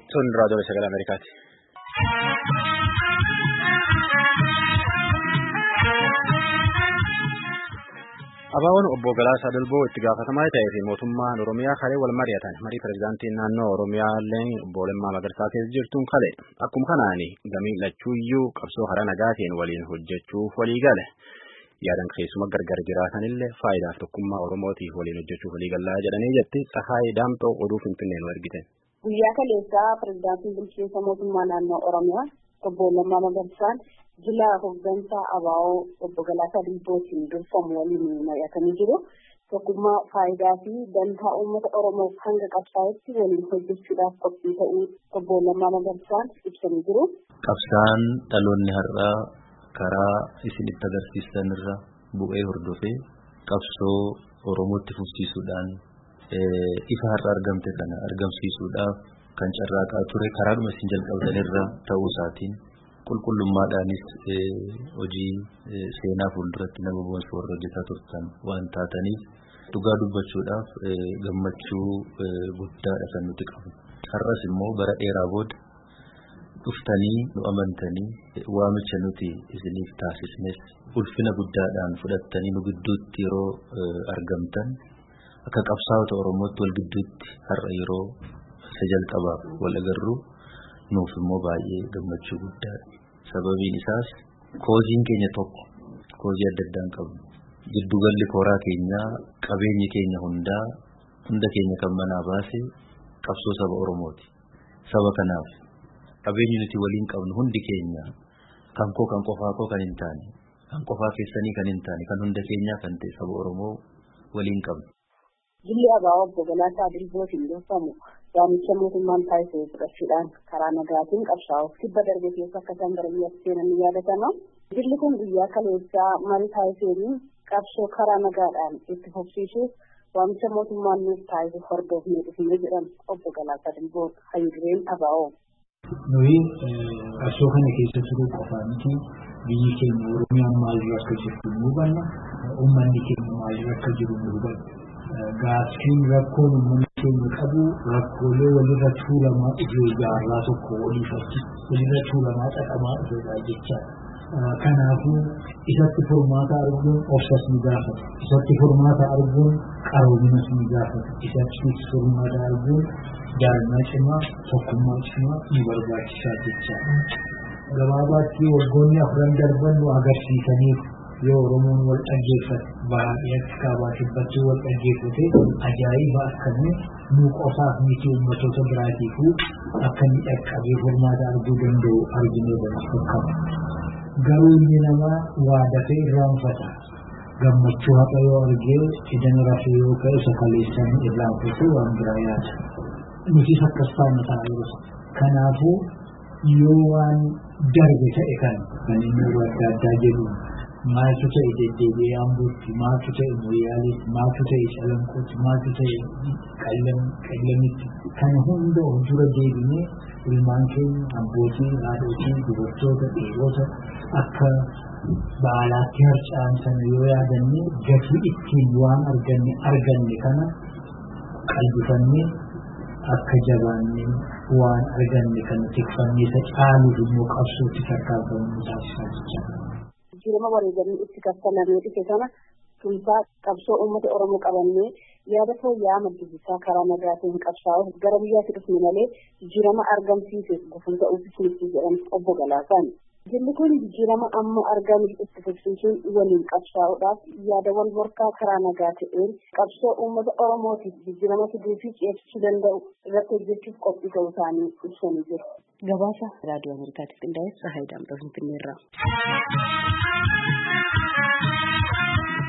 Sun raadiyoo sagalee Ameerikaati. Abaaboon obbo Galaasaa Dalboo itti gaafatamaa ta'ee fi mootummaan Oromiyaa kalee wal mari'atan marii pirezidaantiin naannoo Oromiyaallee obbo Lammaa Magarsaa keessa jirtuun kale akkuma kanaan gamii lachuuyyuu qabsoo hara nagaatiin waliin hojjechuuf walii gale. Yaadan keessuma gargar jiraatanillee faayidaaf tokkummaa Oromootiif waliin hojjechuuf walii gallaa jedhanii jetti Tsahaayii Daamxoo oduu Finfinnee nu ergite. Guyyaa kaleessaa pirezidaantiin bulchiinsa mootummaa naannoo Oromiyaa obbo Lammaa Magarsaan jila hooggansaa ABO obbo Galaasaa Dilbootiin durfamu waliin mari'atanii jiru. Tokkummaa faayidaa fi dantaa uummata Oromoof hanga qabsaa'etti waliin hojjechuudhaaf qophii ta'uu obbo Lammaa Magarsaan ibsanii jiru. Qabsaan dhaloonni har'aa karaa isin itti agarsiistan irra bu'ee hordofee qabsoo Oromootti fufsiisuudhaan ifa har'a argamte kana argamsiisuudhaaf kan carraaqaa ture karaadhuma isin jalqabdan irra ta'uu isaatiin qulqullummaadhaanis hojii seenaa fuulduratti nama boonsu warra hojjetaa turtan waan taataniif dhugaa dubbachuudhaaf gammachuu guddaadha kan nuti qabnu. Har'as immoo bara dheeraa booda dhuftanii nu amantanii waamicha nuti isiniif taasisnes ulfina guddaadhaan fudhattanii nu gidduutti yeroo argamtan akka qabsaa'ota Oromootti wal gidduutti har'a yeroo isa jalqabaaf wal agarru nuuf immoo baay'ee gammachuu guddaadha. Sababiin isaas kooziin keenya tokko koozii adda addaan qabnu. Giddugalli kooraa keenyaa qabeenyi keenya hundaa hunda keenya kan manaa baase qabsoo saba Oromooti. Saba kanaaf qabeenyi nuti waliin qabnu hundi keenya kan koo kan qofaa koo kan hin taane kan qofaa keessanii kan hin taane kan hunda keenyaa kan ta'e saba Oromoo waliin qabnu. Jilli ABO obbo Galaasaa Dilbootiin durfamu waamicha mootummaan taasisee fudhachuudhaan karaa nagaatiin qabsaa'uuf kibba darbe keessa akka isaan gara biyyaatti seenan ni yaadatama. Jilli kun guyyaa kaleessaa marii taasiseen qabsoo karaa nagaadhaan itti fufsiisuuf waamicha mootummaan nuuf taasisu hordofnee dhufnee jedhan obbo Galaasaa Dilboon hayyudureen ABO. Nuyi qabsoo kana keessa turuu qofaa miti biyyi keenya Oromiyaan maalirra akka jirtu nu hubanna uummanni keenya maalirra akka jiru nu hubanna. Gaaffiin rakkoon uummanni keenya qabu rakkoolee walirra tuulamaa dhufee jaarraa tokko waliifatti walirra tuulamaa xaxamaa dhufeedha jechaadha. Kanaafuu isatti furmaata arguun obsas ni gaafata. Isatti furmaata arguun qaroominas ni gaafata. Isatti furmaata arguun jaalala cimaa tokkummaa cimaa ni barbaachisaa jechaadha. Gabaabaatti waggoonni afran darban nu agarsiisaniif yoo Oromoon wal dhaggeeffate baay'eetti kaabaa kibbatti wal dhaggeeffate ajaa'iba akkamii nu qofaaf miti uummattoota biraatiifuu akka inni dhaqqabee furmaata arguu danda'u arginee fakkaata. Garuu inni namaa waa dafee irraanfata. Gammachuu haqa yoo argee idan rafee yoo ka'e isa kaleessan irraanfate waan biraa yaada. Nutis akkas taana ta'a yeroo Kanaafuu yoo waan darbe ta'e kan kan inni yeroo adda addaa jedhu maaltu ta'e deddeebi'ee ambuutti maaltu ta'e moyyaaleetti maaltu ta'e calanqootti maaltu ta'e qallamitti kan hunda of dura deebinee ilmaan keenya abbootii haadhotii dubartoota dhiirota akka baalaatti harca'an sana yoo yaadanne gatii ittiin waan arganne arganne kana qalbifannee akka jabaannee waan arganne kana tikfannee isa caaluuf immoo qabsootti tarkaanfamuu taasisaa jechuudha. Jirma wareegamni itti kaffalamee dhufe sana tumsaa qabsoo uummata Oromoo qabannee yaada fooyya'aa maddisiisaa karaa nagaatiin qabsaa'uuf gara biyyaatti dhufne malee jijjiirama argamsiisuuf gufuu ta'uufis miti jedhan obbo Galaasaan. Jilli kun jijjiirama amma argame itti fufsiisuun waliin qabsaa'uudhaaf yaada wal morkaa karaa nagaa ta'een qabsoo uummata Oromootiif jijjiirama fiduu fi ceesisuu danda'u irratti hojjechuuf qophii ta'uu isaanii ibsanii jiru. Gabaasa raadiyoo Ameerikaatiif qindaa'e Tsahaayii Daamxoo Finfinneerraa.